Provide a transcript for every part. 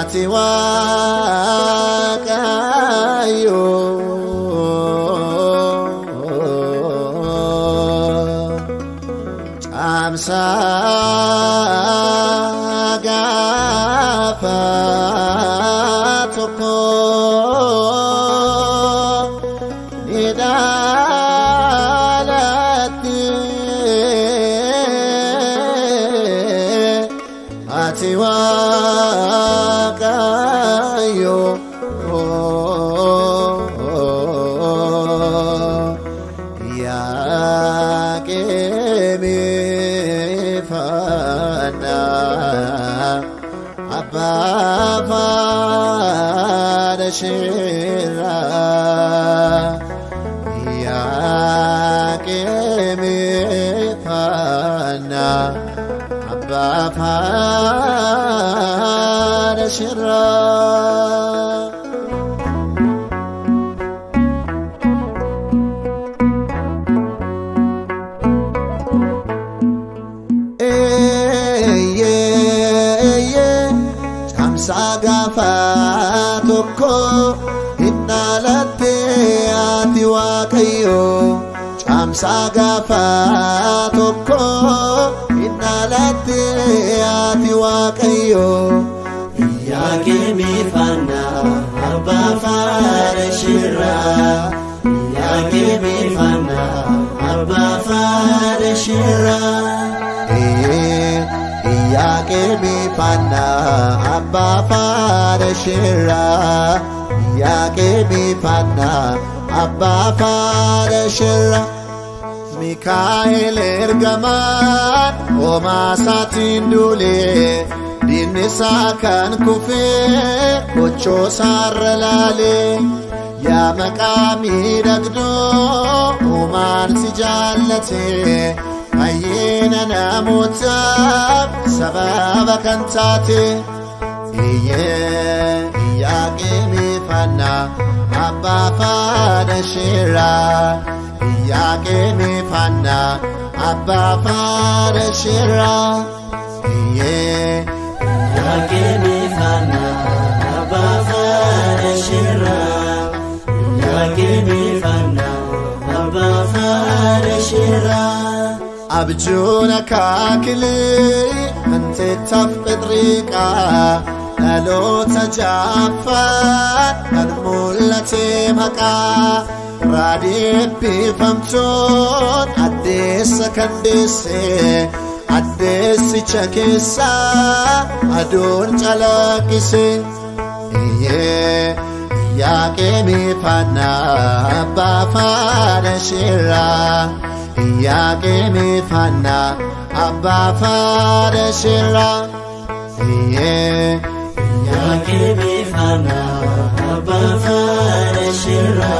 ati waaqayyo caamsaa gaafa tokko ni dhaalatti ati waaqayyo yaaqeemifana abbafaadhashirra yaaqeemifana abbafaadhashirra Caamsaa gaafa tokko hin dhaalatte ati waaqayyo. Caamsaa gaafa tokko hin dhaalatte ati waaqayyo. Yaaqeemifana abbaa faarashirra Yaaqeemifana abbaa faarashirra Yaaqeemifana abbaa faarashirra Yaaqeemifana abbaa faarashirra Mikaa'el ergamaan homaa isaatiin duulee diinni isaa kan kufee gochoosaarra laalee yaa maqaa miidhagdoo uumaan si jaallatee fayyina namootaaf sababa kan taate iyyee yaaqeemifannaa abbaa faadhasheeraa yaaqeemifannaa abbaa faadhasheeraa iyyee Yaaqeemifana abbaa faarashirra Yaaqeemifana abbaa faarashirra abjuun akaakilee hanteettaaf phexriiqaa dhaloota jaaffaan kan mul'ate maqaa raadii eebbifamtoon addeessa kan deessee addeessicha keessaa aduun calaqqise iyyee yaaqeemifannaa abbaa faadhasheeraa yaaqeemifannaa abbaa faadhasheeraa iyyee Yaaqeemifana abbaa faarashirra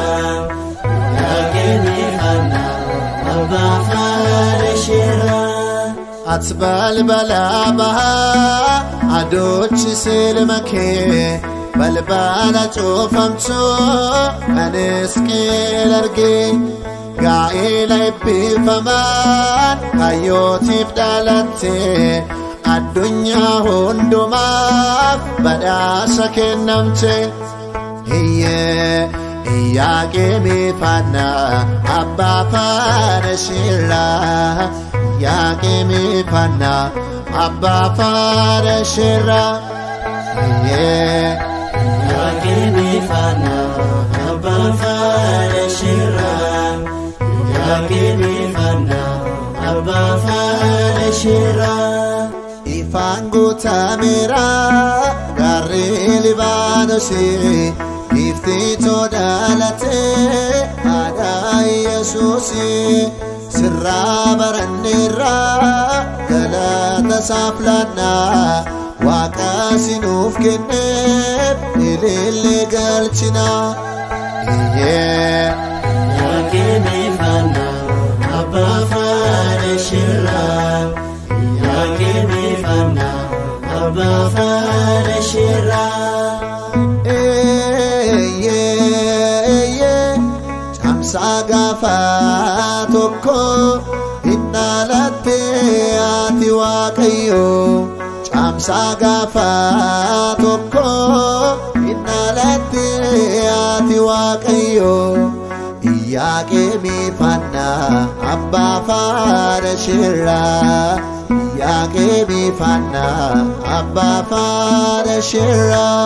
Yaaqeemifana abbaa faarashirra ati balbalaa bahaa adoochi silma kee balbala cuufamtuu kan isqeel argee gaa'ela eebbifamaan kayyootiif dhalattee addunyaa hundumaaf badhaasa kennamte iyyee yaaqeemifannaa abbaa faadhasheeraa yaaqeemifannaa abbaa faadhasheeraa iyyee Yaaqeemifana abbaa faarashirra Yaaqeemifana abbaa faarashirra ifaan guutameera gaarri libaanosii iftiitoo dhalatee haadha yesuusii sirraa baranneerraa galata isaaf laannaa waaqa sinuuf kenneef ilillee galchinaa iyyee Yaaqeemifana abbaa faarashirra Yaaqeemifana abbaa faarashirra Caamsaa gaafa tokko hin dhaalatte ati waaqayyo. caamsaa gaafa tokko innaalatti ati waaqayyo Iyyaaqeemii fannaa abbaa faara shirraa Iyyaaqeemii fannaa abbaa faara shirraa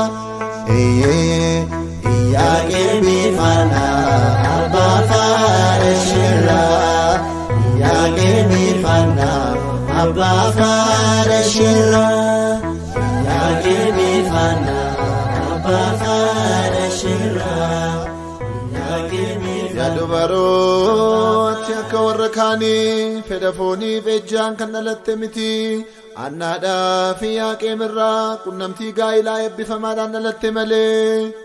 Iyyaaqeemii fannaa abbaa faara shirraa Iyyaaqeemii fannaa abbaa faara shirraa Iyyaaqeemii fannaa abbaa faara shirraa Iyyaaqeemii Yaa dubarooti akka warra kaanii fedha fooniif ejjaan kan dhalatte miti. Annaadhaa fi yaaqeemirraa qunnamtii gaa'ilaa eebbifamaadhaan dhalatte malee.